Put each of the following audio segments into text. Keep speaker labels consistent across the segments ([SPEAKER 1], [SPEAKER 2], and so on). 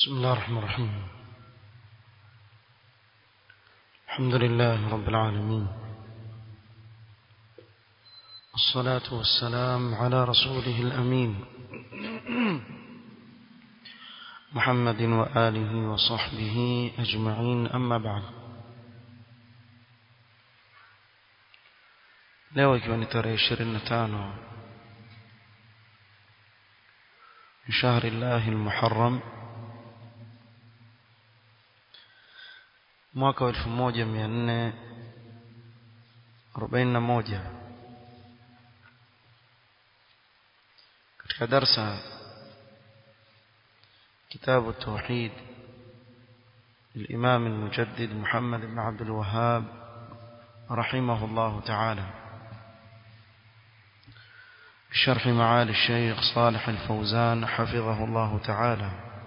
[SPEAKER 1] بسم الله الرحمن الرحيم الحمد لله رب العالمين الصلاة والسلام على رسوله الأمين محمد وآله وصحبه أجمعين أما بعد leo ikiwa ni tarehe ishirini na tano من شهر الله المحرم mwaka wa elfu moja mia nne arobaini na moja katika darsa كتاب التوحيد للإمام المجدد محمد بن عبد الوهاب رحمه الله تعالى بشرح معالي الشيخ صالح الفوزان حفظه الله تعالى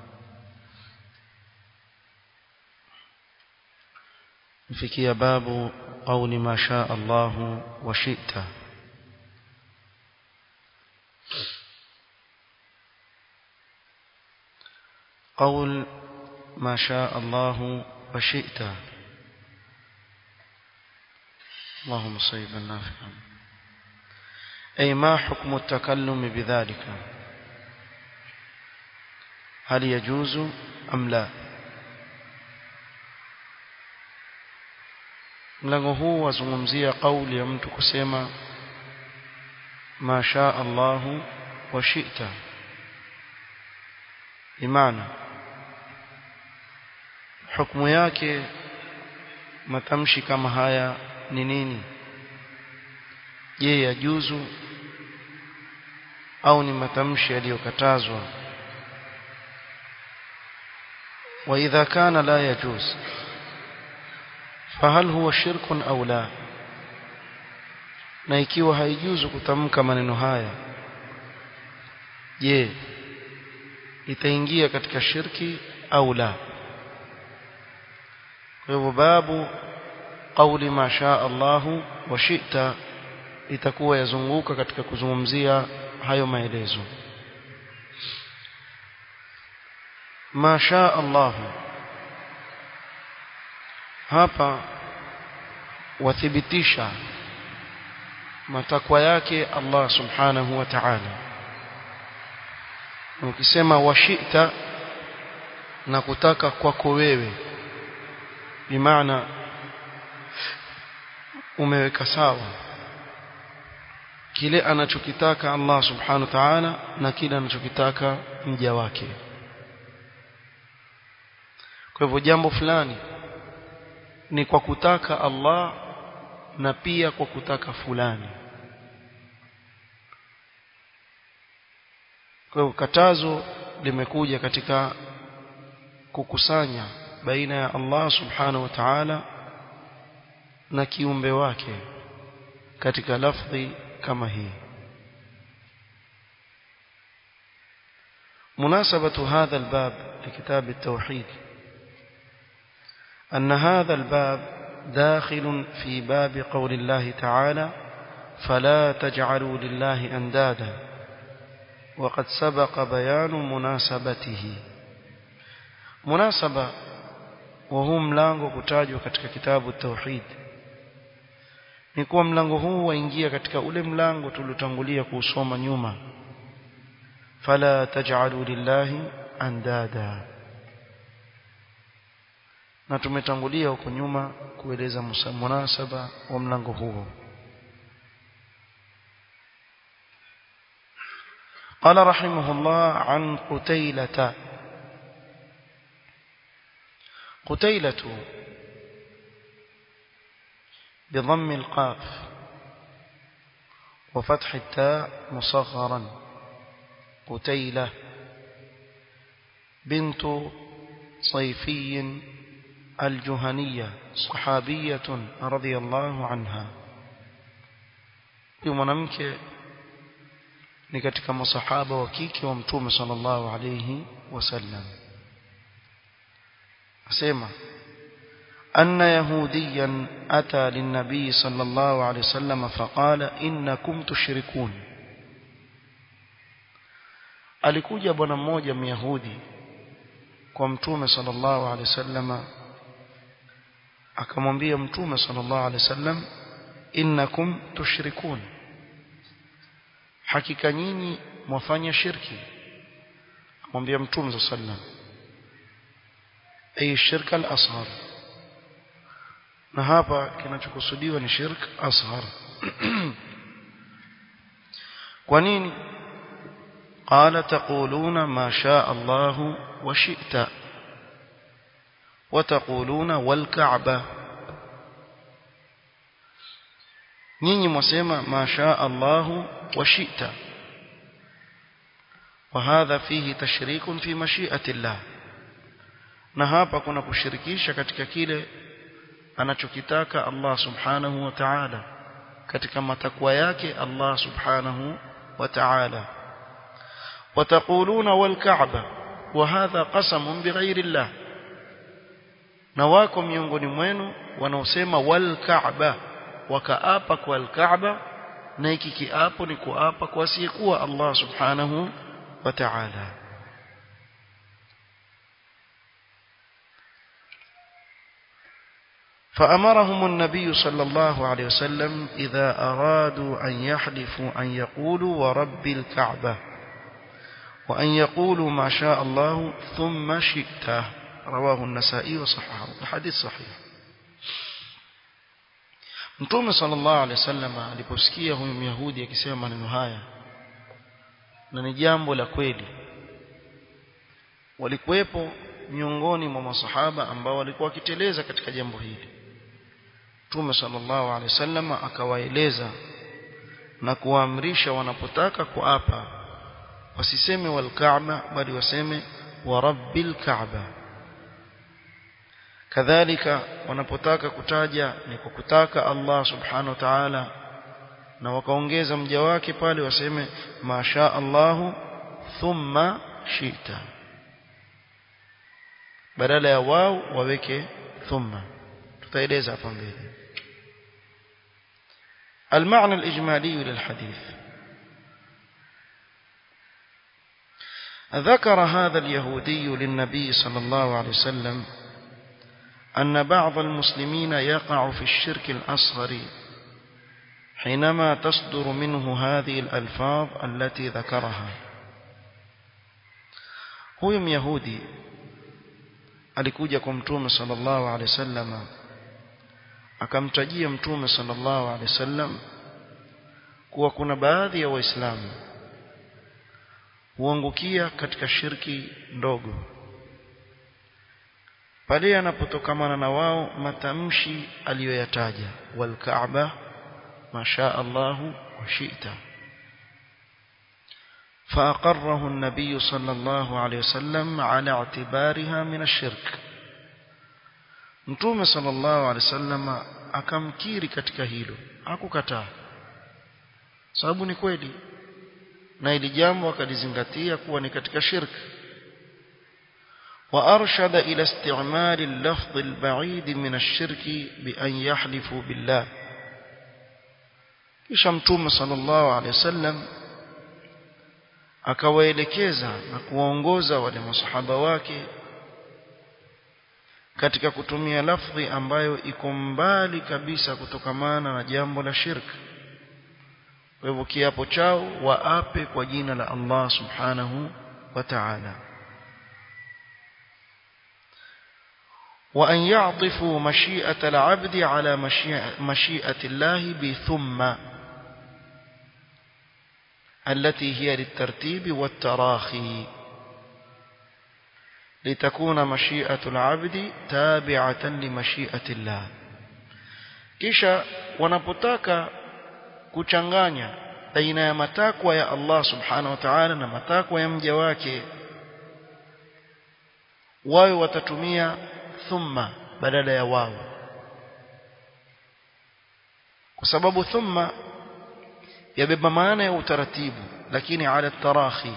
[SPEAKER 1] فيكي باب قول ما شاء الله وشئت قول ما شاء الله وشئت اللهم صيبا نافعا أي ما حكم التكلم بذلك هل يجوز أم لا mlango huu wazungumzia kauli ya mtu kusema ma shaa Allahu wa shi'ta imana hukumu yake matamshi kama haya ni nini je yajuzu au ni matamshi yaliyokatazwa wa idha kana la yajuz fahal huwa shirkun au la na ikiwa haijuzu kutamka maneno haya je itaingia katika shirki au la kwa hivyo babu qauli ma shaa Allahu wa shi'ta itakuwa yazunguka katika kuzungumzia hayo maelezo ma shaa Allahu hapa wathibitisha matakwa yake Allah subhanahu wa ta'ala ukisema washita na kutaka kwako wewe bimaana umeweka sawa kile anachokitaka Allah subhanahu wa ta'ala na kile anachokitaka mja wake kwa hivyo jambo fulani ni kwa kutaka Allah na pia kwa kutaka fulani kwa hivyo katazo limekuja katika kukusanya baina ya Allah subhanahu wa ta'ala na kiumbe wake katika lafdhi kama hii مناسبة هذا الباب لكتاب التوحيد أن هذا الباب داخل في باب قول الله تعالى فلا تجعلوا لله أندادا وقد سبق بيان مناسبته مناسبة وهو ملango kutajwa katika kitabu tauhid ni kuwa mlango huu waingia katika ule mlango tuliotangulia kuusoma nyuma fala taj'alu lillahi andada na tumetangulia huko nyuma kueleza munasaba wa mlango huo قال رحمه الله عن قتيلة قتيلة بضم القاف وفتح التاء مصغرا قتيلة بنت صيفي الجهنية صحابية رضي الله عنها mwanamke ni katika masahaba wa kike wa mtume sallallahu alayhi wasallam asema أن يهوديا أتى للنبي صلى الله عليه وسلم فقال إنكم تشركون alikuja bwana mmoja myahudi kwa mtume sallallahu alaihi wasallam akamwambia mtume sallallahu alaihi wasallam innakum tushrikun hakika nyinyi mwafanya shirki akamwambia mtume sallallahu alaihi wasallam ay shirka al-asghar na hapa kinachokusudiwa ni shirk asghar kwa nini قال تقولون ما شاء الله وشئت وتقولون والكعبة nyinyi mwasema ma shaa Allah wa shi'ta wa hadha fihi tashrikun fi mashi'ati Allah na hapa kuna kushirikisha katika kile anachokitaka Allah subhanahu wa ta'ala katika matakwa yake Allah subhanahu wa ta'ala وتقولون والكعبة وهذا قسم بغير الله na wako miongoni mwenu wanaosema wal Kaaba wakaapa kwa al Kaaba na hiki kiapo ni kuapa kwa asiyekuwa Allah subhanahu wa ta'ala فأمرهم النبي صلى الله عليه وسلم إذا أرادوا أن يحلفوا أن يقولوا ورب الكعبة وأن يقولوا ما شاء الله ثم شئت رواه النسائي وصححه الحديث صحيح Mtume sallallahu alaihi wasallam aliposikia huyu Myahudi akisema maneno haya na ni jambo la kweli walikuwepo miongoni mwa masahaba ambao walikuwa wakiteleza katika jambo hili Mtume sallallahu alaihi wasallam akawaeleza na kuwaamrisha wanapotaka kuapa wasiseme wal Kaaba bali waseme wa rabbil Kaaba kadhalika wanapotaka kutaja ni kwa kutaka Allah subhanahu wa ta'ala na wakaongeza mja wake pale waseme masha Allahu thumma shita badala ya wao waweke thumma tutaeleza hapa mbele المعنى الإجمالي للحديث ذكر هذا اليهودي للنبي صلى الله عليه وسلم أن بعض المسلمين يقع في الشرك الأصغر حينما تصدر منه هذه الألفاظ التي ذكرها huyu myahudi alikuja kwa mtume sallallahu alaihi wasallam akamtajia mtume sallallahu alaihi wasallam kuwa kuna baadhi ya waislamu huangukia katika shirki ndogo pale anapotokamana na wao matamshi aliyoyataja wal kaaba masha Allahu wa shi'ta فأقره النبي صلى الله عليه وسلم على اعتبارها من الشرك Mtume sallallahu alaihi wasallam akamkiri katika hilo hakukataa sababu ni kweli na ili jambo akalizingatia kuwa ni katika shirki وأرشد إلى استعمال اللفظ البعيد من الشرك بأن يحلفوا بالله kisha mtume sallallahu alaihi wasallam akawaelekeza na kuwaongoza wale masahaba wake katika kutumia lafdhi ambayo iko mbali kabisa kutokamana na jambo la shirki kwa hivyo kiapo chao waape kwa jina la Allah subhanahu wa ta'ala وأن يعطفوا مشيئة العبد على مشيئة الله بثم التي هي للترتيب والتراخي لتكون مشيئة العبد تابعة لمشيئة الله kisha wanapotaka kuchanganya baina ya matakwa ya Allah subhanahu wa ta'ala na matakwa ya mja wake wao watatumia thumma badala ya wao kwa sababu thumma yabeba maana ya utaratibu lakini ala tarahi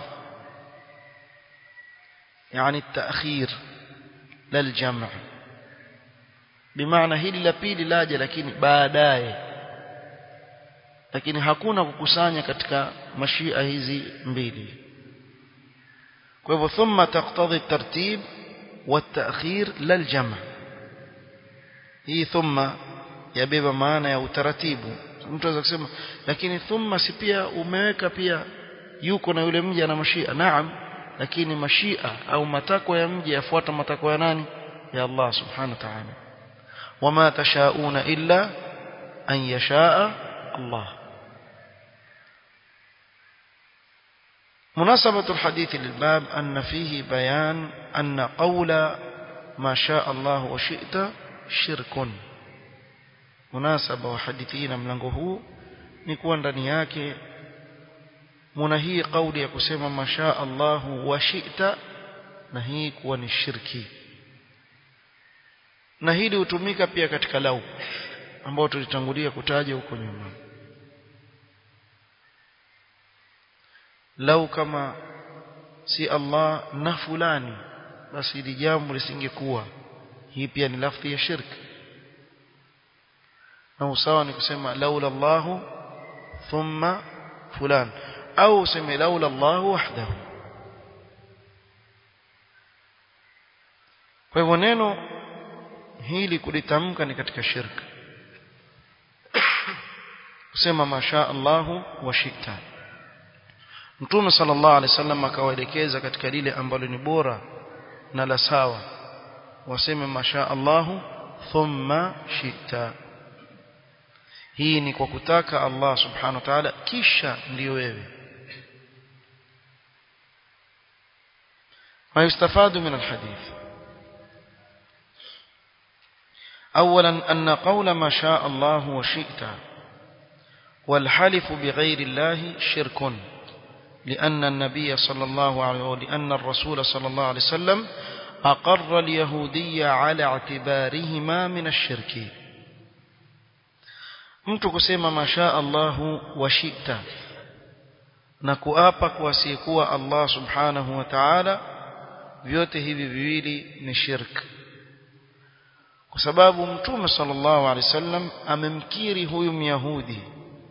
[SPEAKER 1] يعني التأخير لا الجمع بمعنى hili la pili laje lakini baadaye lakini hakuna kukusanya katika mashia hizi mbili kwa hivyo thumma taqtadhi tartib والتأخير لا الجمع hii thumma yabeba maana ya utaratibu mtu anaweza kusema lakini thumma si pia umeweka pia yuko na yule mja na mashia naam lakini mashia au matakwa ya mja yafuata matakwa ya nani ya Allah subhanahu wa ta'ala wama tashauna illa an yashaa Allah مناسبة الحديث للباب أن فيه بيان أن قول ما شاء الله وشئت شرك مناسبة وحديثين mlango huu ni kuwa ndani yake muna hii kauli ya kusema masha Allahu wa shi'ta na hii kuwa ni shirki na hili hutumika pia katika lau ambao tulitangulia kutaja huko nyuma lau kama si Allah na fulani basi hili jambo lisingekuwa hii pia ni lafzi ya shirki na usawa ni kusema laula Allahu thumma fulan au useme laula Allahu wahdahu kwa hivyo neno hili kulitamka ni katika shirka kusema masha Allahu wa shita Mtume sallallahu alaihi wasallam akawaelekeza katika lile ambalo ni bora na la sawa waseme masha Allahu thumma shita hii ni kwa kutaka Allah subhanahu wa ta'ala kisha ndiyo wewe ما يستفاد من الحديث أولا أن قول ما شاء الله وشئت والحلف بغير الله شرك لأن النبي صلى الله عليه ولأن الرسول صلى الله عليه وسلم أقر اليهودية على اعتبارهما من الشرك mtu kusema masha Allahu wa shita na kuapa kwa asiyekuwa Allah subhanahu wa ta'ala vyote hivi viwili ni shirk kwa sababu mtume sallallahu alaihi wasallam amemkiri huyu myahudi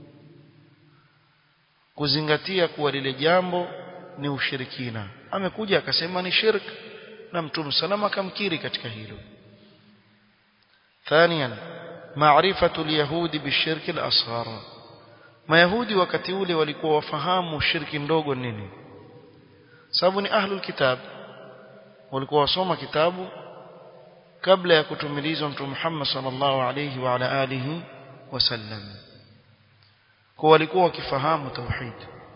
[SPEAKER 1] kuzingatia kuwa lile jambo ni ushirikina amekuja akasema ni shirk na mtume salama akamkiri katika hilo ثانيا معرفة اليهود بالشرك الأصغر mayahudi wakati ule walikuwa wafahamu shirki ndogo nini sababu ni ahlul kitab walikuwa wasoma kitabu kabla ya kutumilizwa mtume Muhammad sallallahu alayhi wa ala alihi wasallam kwa walikuwa wakifahamu tauhid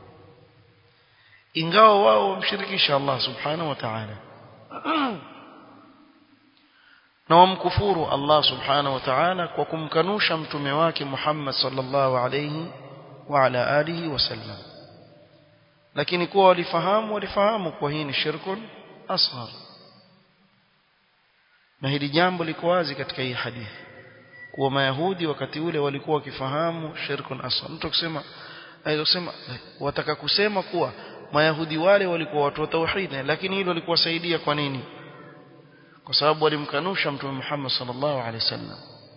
[SPEAKER 1] ingawa wao wamshirikisha Allah subhanahu wa ta'ala na wamkufuru Allah subhanahu wa ta'ala kwa kumkanusha mtume wake Muhammad sallallahu alayhi wa ala alihi wasallam lakini kuwa walifahamu walifahamu kwa hii ni shirkun asghar na hili jambo liko wazi katika hii hadithi kuwa mayahudi wakati ule walikuwa wakifahamu shirkun asghar mtu akisema kusema wataka kusema kuwa mayahudi wale walikuwa watu wa tauhid lakini hilo likuwasaidia kwa nini kwa sababu walimkanusha mtume Muhammad sallallahu alaihi wasallam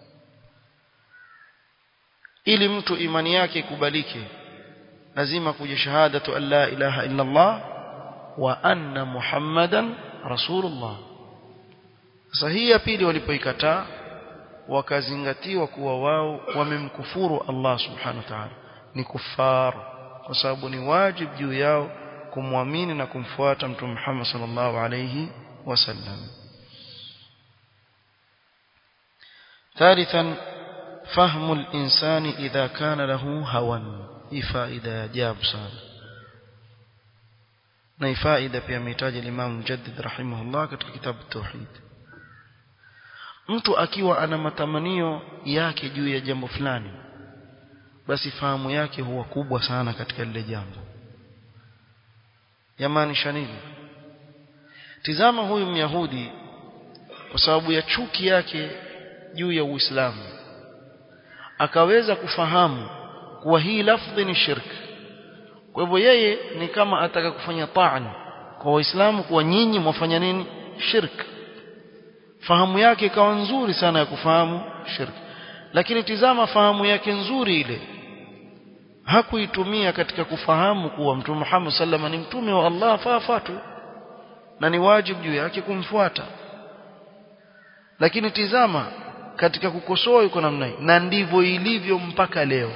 [SPEAKER 1] ili mtu imani yake ikubalike lazima kuja shahadatu an la ilaha illa Allah wa anna Muhammadan rasulullah sasa hii ya pili walipoikataa wakazingatiwa kuwa wao wamemkufuru Allah subhanahu wa ta'ala ni kufar kwa sababu ni wajib juu yao kumwamini na kumfuata mtume Muhammad sallallahu alayhi wasallam ثالثا فهم الإنسان إذا كان له هوى hii faida ya ajabu sana na hii faida pia amehitaji Imam Mujaddid rahimahullah katika kitabu Tauhid mtu akiwa ana matamanio yake juu ya jambo fulani basi fahamu yake huwa kubwa sana katika lile jambo yamaanisha nini tizama huyu myahudi kwa sababu ya chuki yake juu ya Uislamu akaweza kufahamu kuwa hii lafdhi ni shirk kwa hivyo yeye ni kama ataka kufanya ta'an kwa waislamu kuwa nyinyi mwafanya nini shirk fahamu yake ikawa nzuri sana ya kufahamu shirk lakini tizama fahamu yake nzuri ile hakuitumia katika kufahamu kuwa mtume Muhammad sallama ni mtume wa Allah faafatu na ni wajibu juu yake kumfuata lakini tizama katika kukosoa yuko namna hii na ndivyo ilivyo mpaka leo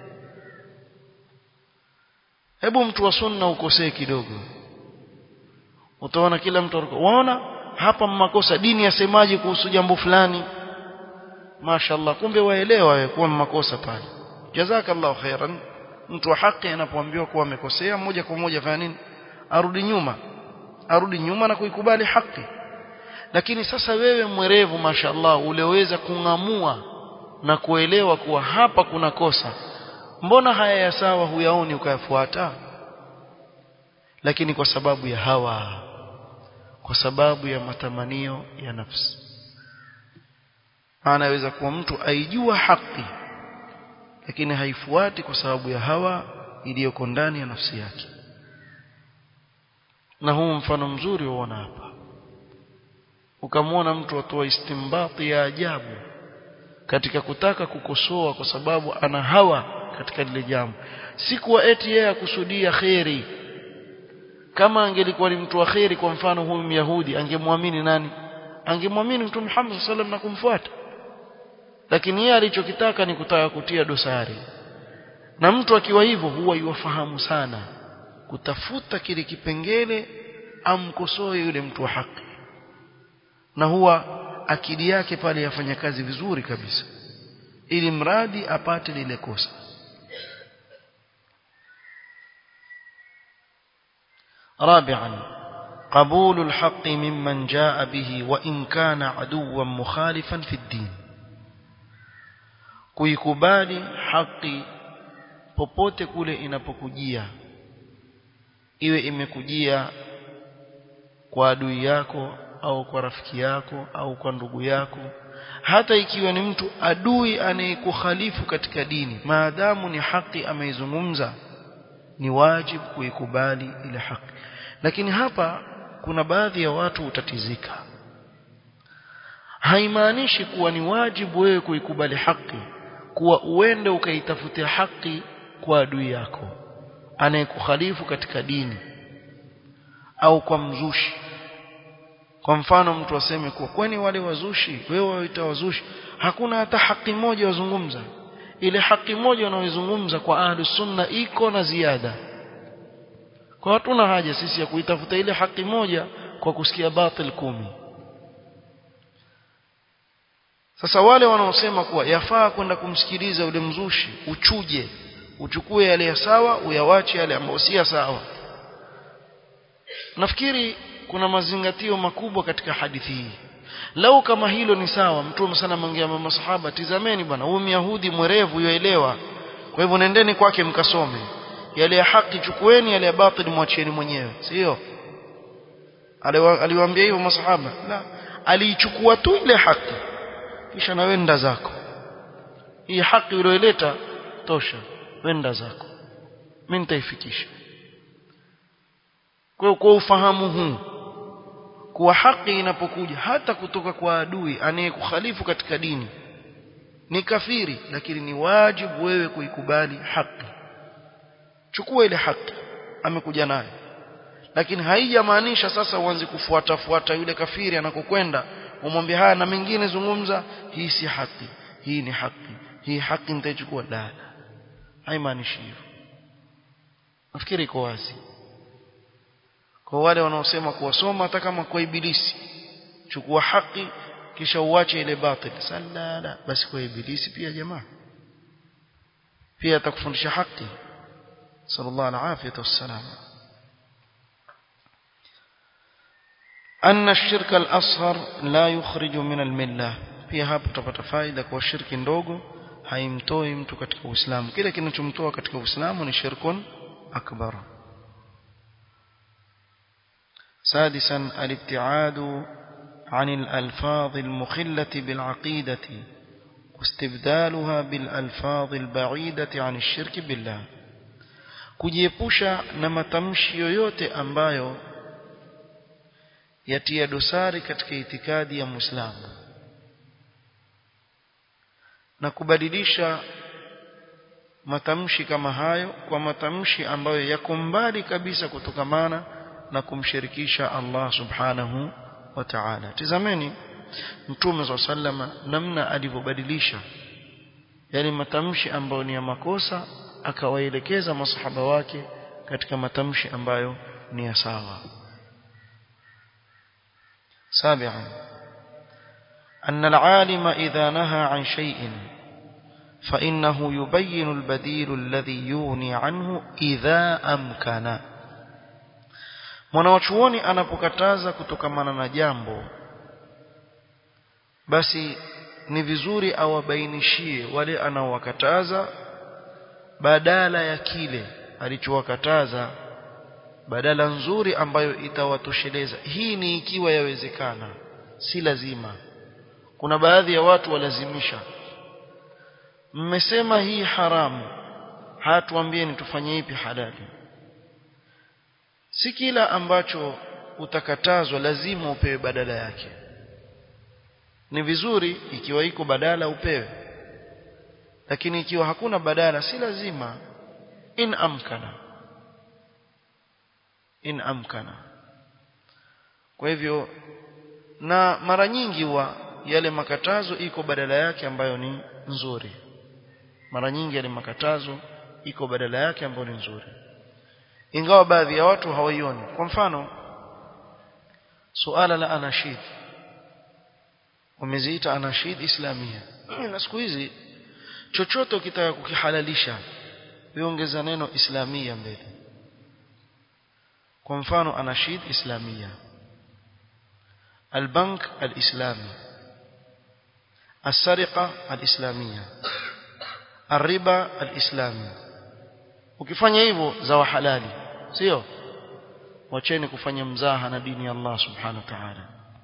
[SPEAKER 1] hebu mtu wa sunna ukosee kidogo utaona kila mtu waona hapa makosa dini yasemaje kuhusu jambo fulani mashaallah kumbe waelewa wewe kuwa makosa pale jazakallahu khairan mtu wa haki anapoambiwa kuwa amekosea moja kwa moja fanya nini arudi nyuma arudi nyuma na kuikubali haki lakini sasa wewe mwerevu mashaallah uliweza kungamua na kuelewa kuwa hapa kuna kosa mbona haya ya sawa huyaoni ukayafuata lakini kwa sababu ya hawa kwa sababu ya matamanio ya nafsi anaweza kuwa mtu aijua haki lakini haifuati kwa sababu ya hawa iliyoko ndani ya nafsi yake na huu mfano mzuri uona hapa ukamwona mtu atoa istimbati ya ajabu katika kutaka kukosoa kwa sababu ana hawa katika lile jambo si kuwa eti yeye akusudia kheri kama angelikuwa ni mtu wa kheri kwa mfano huyu myahudi angemwamini nani angemwamini mtume Muhammad sallallahu na kumfuata lakini yeye alichokitaka ni kutaka kutia dosari na mtu akiwa hivyo huwa yuwafahamu sana kutafuta kile kipengele amkosoe yule mtu wa haki na huwa akili yake pale yafanya kazi vizuri kabisa ili mradi apate lile kosa رابعا قبول الحق ممن جاء به وإن كان عدوا مخالفا في الدين kuikubali haki popote kule inapokujia iwe imekujia kwa adui yako au kwa rafiki yako au kwa ndugu yako hata ikiwa ni mtu adui anayekukhalifu katika dini maadamu ni haki ameizungumza ni wajibu kuikubali ile haki lakini hapa kuna baadhi ya watu utatizika haimaanishi kuwa ni wajibu wewe kuikubali haki kuwa uende ukaitafutia haki kwa adui yako anayekukhalifu katika dini au kwa mzushi kwa mfano mtu aseme kuwa kwani wale wazushi wewe waita wazushi hakuna hata haki moja wazungumza ile haki moja wanaoizungumza kwa ahlu sunna iko na ziada kwa hatuna haja sisi ya kuitafuta ile haki moja kwa kusikia batil kumi sasa wale wanaosema kuwa yafaa kwenda kumsikiliza ule mzushi uchuje uchukue yale ya sawa uyawache yale ambayo si sawa nafikiri kuna mazingatio makubwa katika hadithi hii lau kama hilo ni sawa mtume sana mangia masahaba tizameni bwana huyu myahudi mwerevu yoelewa kwa hivyo nendeni kwake mkasome yale ya haki chukueni yale ya batili mwachieni mwenyewe sio aliwaambia hivyo masahaba la aliichukua tu ile haki kisha na wenda zako hii haki uliyoleta tosha wenda zako mimi nitaifikisha kwa kwa ufahamu huu kuwa haki inapokuja hata kutoka kwa adui anayekukhalifu katika dini ni kafiri lakini ni wajibu wewe kuikubali haki chukua ile haki amekuja nayo lakini haijamaanisha sasa uanze kufuata fuata yule kafiri anakokwenda umwambie haya na mengine zungumza hii si haki hii ni haki hii haki nitaichukua la haimaanishi hivyo nafikiri iko wazi kwa wale wanaosema kuwasoma hata kama kwa ibilisi chukua haki kisha uache ile batil salala basi kwa ibilisi pia jamaa pia atakufundisha haki sallallahu alaihi wasallam أن الشرك الأصغر لا يخرج من الملة pia hapo tutapata faida kwa shirki ndogo haimtoi mtu katika Uislamu kile kinachomtoa katika Uislamu ni shirkun akbar سادسا الابتعاد عن الألفاظ المخلة بالعقيدة واستبدالها بالألفاظ البعيدة عن الشرك بالله kujiepusha na matamshi yoyote ambayo yatia dosari katika itikadi ya Muislamu na kubadilisha matamshi kama hayo kwa matamshi ambayo yako mbali kabisa kutokamana na kumshirikisha Allah subhanahu wa ta'ala tizameni mtume swalla sallama namna alivyobadilisha yani matamshi ambayo ni ya makosa akawaelekeza masahaba wake katika matamshi ambayo ni ya sawa سابعا أن العالم إذا نهى عن شيء فإنه يبين البديل الذي يغني عنه إذا أمكن mwanawachuoni anapokataza kutokamana na jambo basi ni vizuri awabainishie wale anaowakataza badala ya kile alichowakataza badala nzuri ambayo itawatosheleza hii ni ikiwa yawezekana si lazima kuna baadhi ya watu walazimisha mmesema hii haramu hatuambieni tufanye ipi halali si kila ambacho utakatazwa lazima upewe badala yake ni vizuri ikiwa iko badala upewe lakini ikiwa hakuna badala si lazima in amkana in amkana kwa hivyo na mara nyingi wa yale makatazo iko badala yake ambayo ni nzuri mara nyingi yale makatazo iko badala yake ambayo ni nzuri ingawa baadhi ya watu hawaioni kwa mfano suala la anashid wameziita anashid islamia na siku hizi chochote ukitaka kukihalalisha viongeza neno islamia mbele kwa mfano anashid islamia البنك الإسلامي السرقة الإسلامية الربا الإسلامي ukifanya hivyo za halali sio wacheni kufanya mzaha na dini ya Allah subhanahu wa ta'ala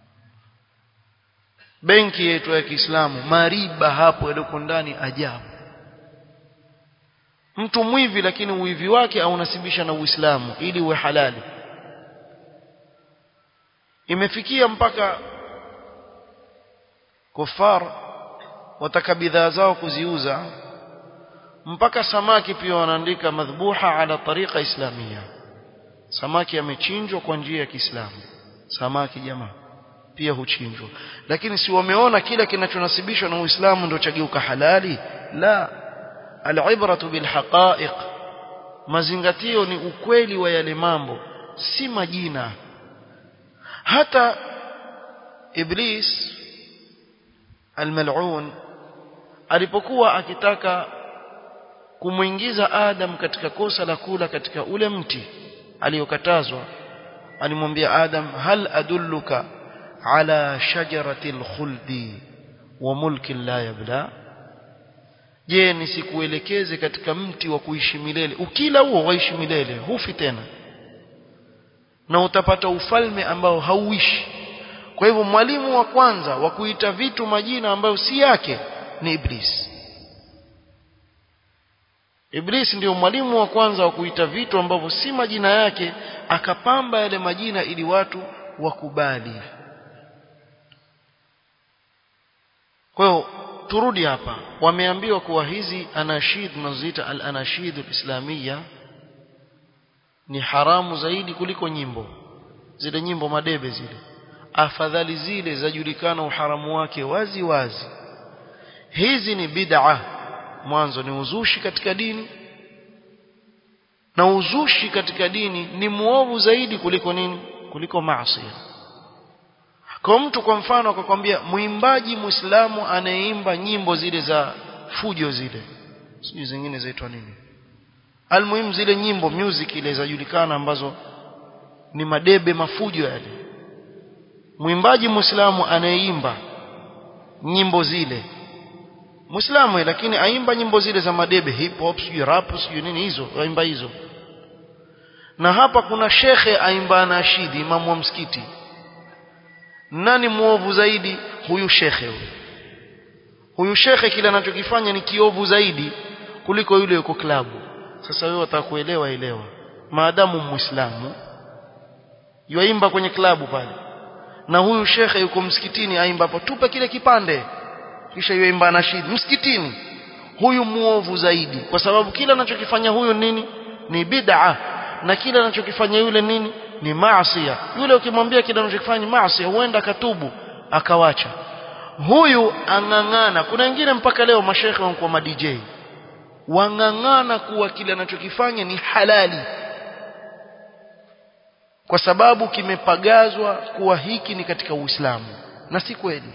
[SPEAKER 1] benki yetu ya Kiislamu mariba hapo yaliyoko ndani ajabu mtu mwivi lakini uwivi wake aunasibisha na Uislamu ili uwe halali imefikia mpaka kufar wataka bidhaa zao kuziuza mpaka samaki pia wanaandika madhbuha ala tariqa islamia samaki amechinjwa kwa njia ya Kiislamu samaki jamaa pia huchinjwa lakini si wameona kila kinachonasibishwa na Uislamu ndio chageuka halali la alibratu bilhaqa'iq mazingatio ni ukweli wa yale mambo si majina hata iblis almal'un alipokuwa akitaka kumuingiza Adam katika kosa la kula katika ule mti aliyokatazwa alimwambia Adam hal adulluka ala shajarati alkhuldi wa mulki la yabla je nisikuelekeze katika mti wa kuishi milele ukila huo waishi milele hufi tena na utapata ufalme ambao hauishi kwa hivyo mwalimu wa kwanza wa kuita vitu majina ambayo si yake ni iblis Iblis ndio mwalimu wa kwanza wa kuita vitu ambavyo si majina yake akapamba yale majina ili watu wakubali. Kwa hiyo turudi hapa. Wameambiwa kuwa hizi anashid tunazoziita al-anashid al-islamia ni haramu zaidi kuliko nyimbo. Zile nyimbo madebe zile. Afadhali zile zajulikana uharamu wake wazi wazi. Hizi ni bid'ah mwanzo ni uzushi katika dini na uzushi katika dini ni muovu zaidi kuliko nini kuliko maasi kwa mtu kwa mfano akakwambia mwimbaji muislamu anayeimba nyimbo zile za fujo zile sijui zingine zaitwa nini almuhimu zile nyimbo music ile zajulikana ambazo ni madebe mafujo yale mwimbaji muislamu anayeimba nyimbo zile Muislamu lakini aimba nyimbo zile za madebe hip hop sijui rap sijui nini hizo aimba hizo na hapa kuna shekhe aimba anashidi imamu wa msikiti nani muovu zaidi huyu shekhe huyu huyu shekhe kile anachokifanya ni kiovu zaidi kuliko yule yuko klabu sasa wewe utakuelewa elewa maadamu muislamu yuaimba kwenye klabu pale na huyu shekhe yuko msikitini aimba hapo tupe kile kipande kisha yuimba nashidi msikitini huyu muovu zaidi kwa sababu kila anachokifanya huyu nini ni bid'a na kila anachokifanya yule nini ni maasiya yule ukimwambia kile anachokifanya ni maasiya huenda katubu akawacha huyu ang'ang'ana kuna wengine mpaka leo mashekhe wanakuwa ma DJ wang'ang'ana kuwa kile anachokifanya ni halali kwa sababu kimepagazwa kuwa hiki ni katika Uislamu na si kweli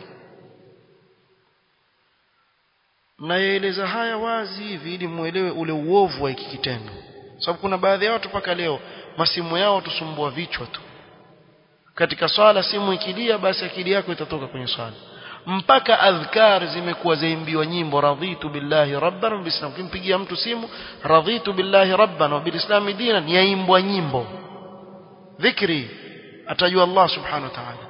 [SPEAKER 1] naeleza haya wazi hivi ili muelewe ule uovu wa hiki kitendo sababu kuna baadhi ya watu mpaka leo masimu yao tusumbua vichwa tu katika swala simu ikilia basi akili yako itatoka kwenye swala mpaka adhkar zimekuwa zaimbiwa nyimbo radhitu billahi rabban wa bilislam kimpigia mtu simu radhitu billahi rabban wa bilislam dinan yaimbwa nyimbo dhikri atajua Allah subhanahu wa ta'ala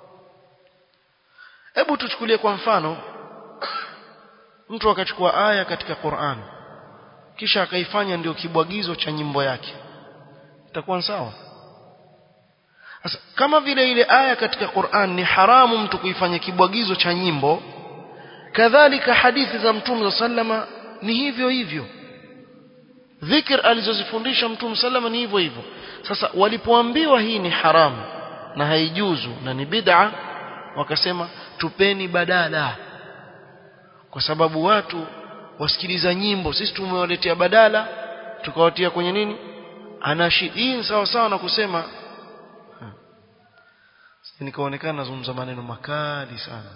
[SPEAKER 1] hebu tuchukulie kwa mfano mtu akachukua aya katika Qur'an kisha akaifanya ndio kibwagizo cha nyimbo yake itakuwa sawa sasa kama vile ile aya katika Qur'an ni haramu mtu kuifanya kibwagizo cha nyimbo kadhalika hadithi za mtume za sallama ni hivyo hivyo dhikr alizozifundisha mtume sallama ni hivyo hivyo sasa walipoambiwa hii ni haramu na haijuzu na ni bid'a wakasema tupeni badala kwa sababu watu wasikiliza nyimbo sisi tumewaletea badala tukawatia kwenye nini anashi hii ni sawa sawa na kusema nikaonekana nazungumza maneno makali sana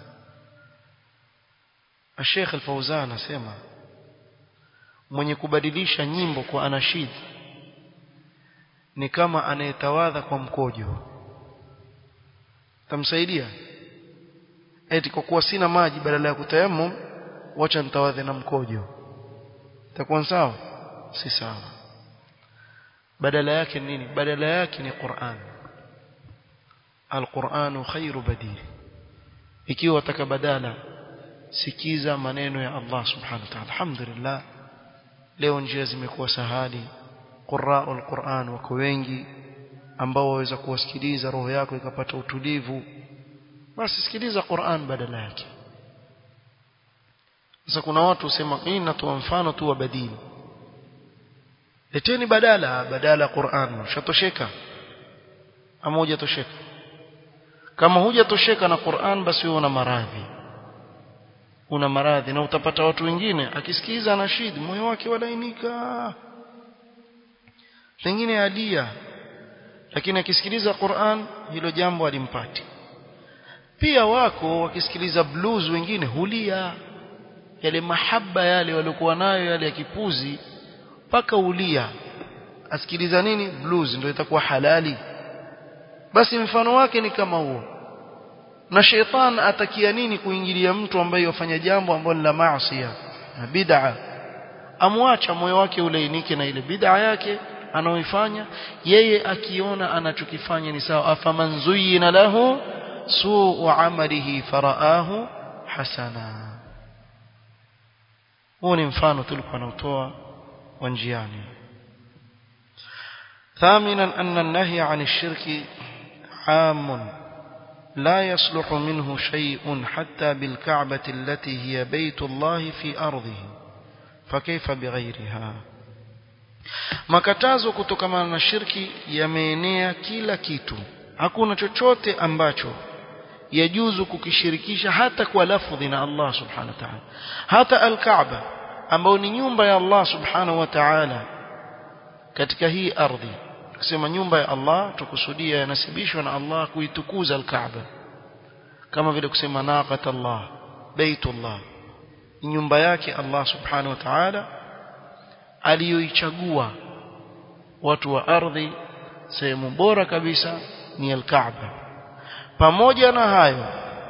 [SPEAKER 1] Sheikh Al-Fauzan anasema mwenye kubadilisha nyimbo kwa anashid ni kama anayetawadha kwa mkojo tamsaidia eti kwa kuwa sina maji badala ya kutayammum wacha nitawadhe na mkojo itakuwa sawa si sawa badala yake nini badala yake ni Qur'an Al-Qur'anu khairu badil ikiwa wataka badala sikiza maneno ya Allah subhanahu wa ta'ala alhamdulillah leo njia zimekuwa sahali qurra'ul Qur'an wako wengi ambao waweza kuwasikiliza roho yako ikapata utulivu basi sikiliza Qur'an badala yake sasa kuna watu usema mimi natoa mfano tu wa badili leteni badala badala Qur'an ushatosheka ama hujatosheka kama hujatosheka na Qur'an basi wewe una maradhi una maradhi na utapata watu wengine akisikiza anashid moyo wake walainika pengine alia lakini akisikiliza Qur'an hilo jambo alimpati pia wako wakisikiliza blues wengine hulia yale mahaba yale waliokuwa nayo yale ya kipuzi mpaka ulia asikiliza nini blues ndio itakuwa halali basi mfano wake ni kama huo na sheitan atakia nini kuingilia mtu ambaye yafanya jambo ambalo la maasi na bid'a amwacha moyo wake ulainike na ile bid'a yake anaoifanya yeye akiona anachokifanya ni sawa afaman zuyina lahu suu amalihi faraahu hasana huu ni mfano tulikuwa nautoa wa njiani ثامنا أن النهي عن الشرك عام لا يصلح منه شيء حتى بالكعبة التي هي بيت الله في أرضه فكيف بغيرها makatazo kutokana na shirki yameenea kila kitu hakuna chochote ambacho yajuzu kukishirikisha hata kwa lafdhi na Allah subhanahu wa ta'ala hata al-Kaaba ambayo ni nyumba ya Allah subhanahu wa ta'ala katika hii ardhi kusema nyumba ya Allah tukusudia yanasibishwa na Allah kuitukuza al-Kaaba kama vile kusema naqat Allah baitullah nyumba yake Allah subhanahu wa ta'ala aliyoichagua watu wa ardhi sehemu bora kabisa ni al-Kaaba pamoja na hayo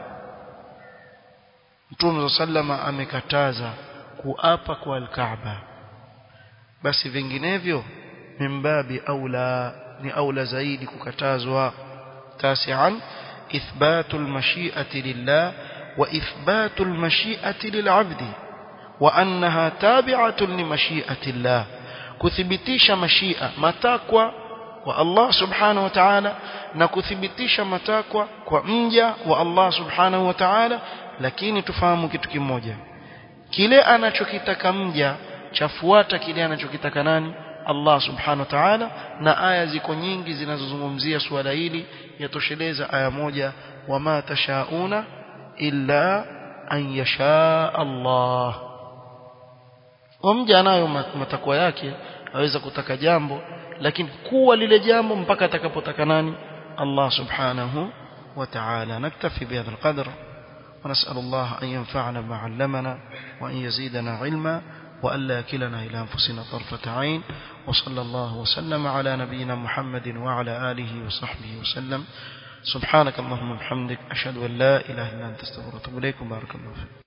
[SPEAKER 1] Mtume sallama amekataza kuapa kwa al-Kaaba basi vinginevyo mimbabi aula ni aula zaidi kukatazwa tasian ithbatu al-mashi'ati lillah wa ithbatu al-mashi'ati lil'abdi wa annaha tabi'atun li mashi'ati Allah kuthibitisha mashia matakwa wa Allah subhanahu wa ta'ala na kuthibitisha matakwa kwa mja wa Allah subhanahu wa ta'ala lakini tufahamu kitu kimoja kile anachokitaka mja chafuata kile anachokitaka nani Allah subhanahu wa ta'ala na aya ziko nyingi zinazozungumzia suala hili yatosheleza aya moja wama tashauna illa an yasha Allah mja anayo matakwa yake aweza kutaka jambo lakini kuwa lile jambo mpaka atakapotaka nani Allah subhanahu wa ta'ala naktafi bihadha alqadr ونسأل الله أن ينفعنا بما علمنا وأن يزيدنا علما وألا يكلنا إلى أنفسنا طرفة عين وصلى الله وسلم على نبينا محمد وعلى آله وصحبه وسلم سبحانك اللهم وبحمدك أشهد أن لا إله إلا أنت استغفرك وأتوب إليك بارك الله فيك